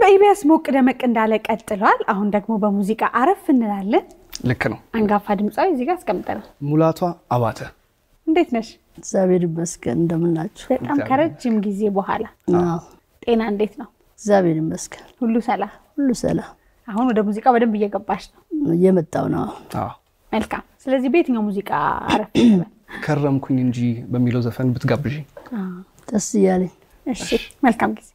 በኢቢኤስ ሞቅ ደመቅ እንዳለ ቀጥሏል። አሁን ደግሞ በሙዚቃ አረፍ እንላለን። ልክ ነው። አንጋፋ ድምፃዊ እዚህ ጋር አስቀምጠናል። ሙላቷ አባተ እንዴት ነሽ? እግዚአብሔር ይመስገን። እንደምናችሁ? በጣም ከረጅም ጊዜ በኋላ አዎ፣ ጤና እንዴት ነው? እግዚአብሔር ይመስገን። ሁሉ ሰላም? ሁሉ ሰላም። አሁን ወደ ሙዚቃ በደንብ እየገባሽ ነው። እየመጣው ነው። አዎ። መልካም። ስለዚህ በየትኛው ሙዚቃ አረፍ እንበል? ከረምኩኝ እንጂ በሚለው ዘፈን ብትጋብዥ ደስ እያለኝ እሺ፣ መልካም ጊዜ።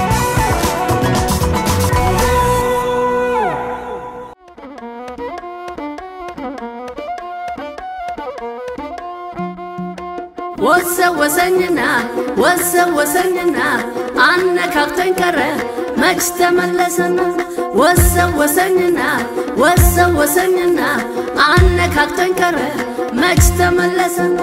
ወሰወሰኝና ወሰወሰኝና አነካክቶኝ ቀረ መች ተመለሰና ወሰወሰኝና ወሰወሰኝና አነካክቶኝ ቀረ መች ተመለሰና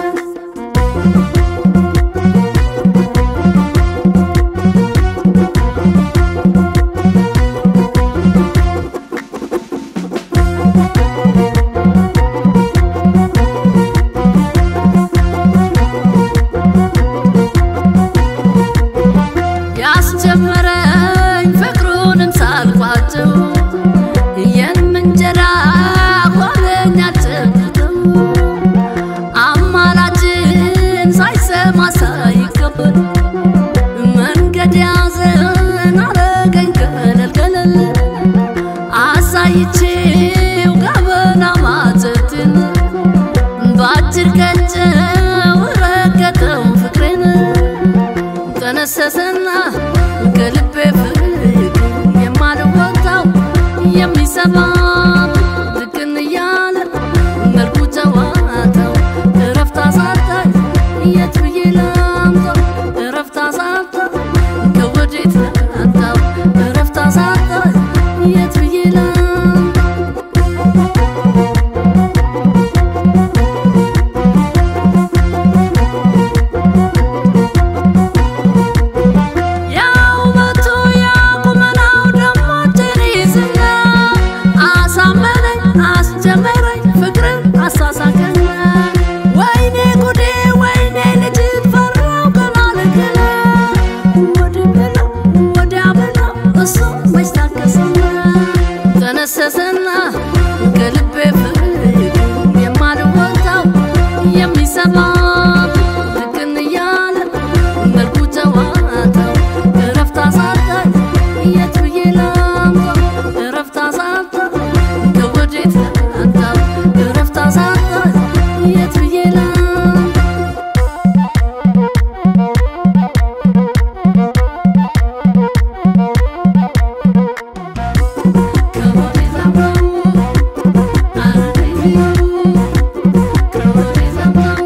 ያስጀመረኝ ፍቅሩንም ሳልቋጭው የምንጀራ ሆነኛ ጭብጥም አማላጅን ሳይሰማ ሳይቀበል መንገድ ያዘን አረገኝ ገለል ገለል አሳይቼው ገበና ማጨትን በአጭር ቀጨው ረገጠው ፍቅሬን ተነሰሰና ከልቤ ፍቅር የማልወጣው የሚሰማ ድቅን እያለ መልኩ ጨዋታው እረፍት አሳጣኝ የት ብዬ ላምጣው እረፍት አሳጣኝ ከወዴት ላምጣው እረፍት አሳጣኝ የት ብዬ ላምጣው ያው መቶ ያቁመናው ደሞ ቴሬስና አሳመነኝ አስጀመረኝ ፍቅርን አሳሳቀኝ ወይኔ ጉዴ ወይኔ ልጅት ፈራው ገና ልክለ ወዲህ ብለው ወዲያ ብለው እሱ መች ታገሰና ተነሰሰና ከልቤ ፍቅር የማልወጣው የሚሰማ ልክን እያለ መልኩ ጨዋታው እረፍት አሳጣኝ የት ብዬ ላምጣው እረፍት አሳጣኝ ከወዴት ላምጣው እረፍት አሳጣኝ የት ብዬ ላምጣው ከወዴት ላምጣው አረገኝ ከወዴት ላምጣው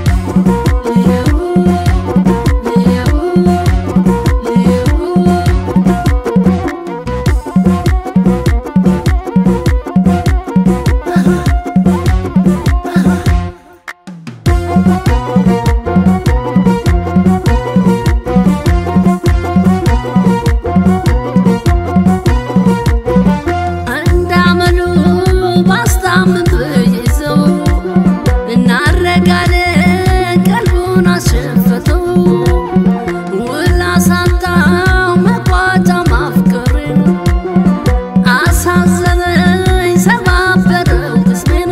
እንዳመሉ ባስታምም ብይዘው እናረጋለን ቀልቡን አሸፈተው ውል አሳጣው መቋጫ ማፍቀሬን አሳዘነኝ ሰባበረው ቅስሜን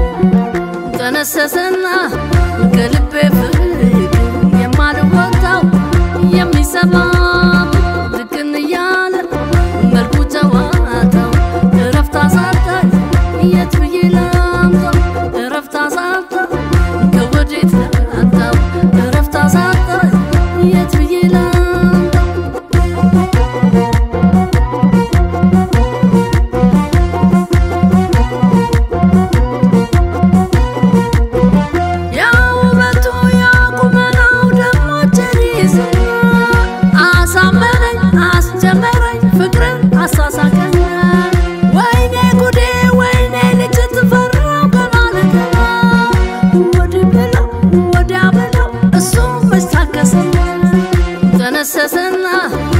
ተነሰሰና ከልቤ ፍቅር የማልወጣው የሚሰማ ድቅን እያለ መልኩ ጨዋታው እረፍት አሳጣኝ የት ብዬ ላምጣው እረፍት አሳጣኝ ከወዴት ላምጣው እረፍት አሳጣኝ የት ብዬ ላምጣው ያው ውበቱ ያቁመናው ደሞ ቸሪስና አሳመነኝ አስጀመረኝ ፍቅርን አሳሳቀኝ ወይኔ ጉዴ ወይኔ ልጅት ፈራው ገና ልገና ወዲህ ብለው ወዲያ ብለው እሱ መች ታገሰኝ ተነሰሰና